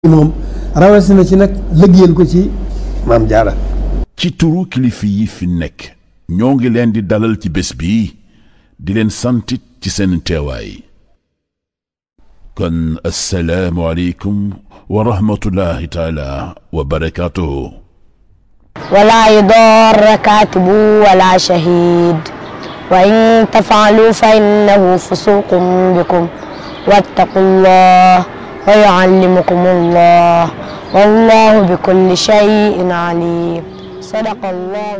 moom rawatina ci nag lëggéeyal ko ci maam jaara ci turu kilifa yi fi nekk ñoo ngi leen di dalal ci bés bi di leen santit ci seen teewaay kon assalaamu aleykum wa rahmatullahi taala wa barakaatuhu ولا يضار كاتب ولا شهيد وإن تفعلوا فإنه فسوق بكم واتقوا الله ويعلمكم الله والله بكل شيء عليم صدق الله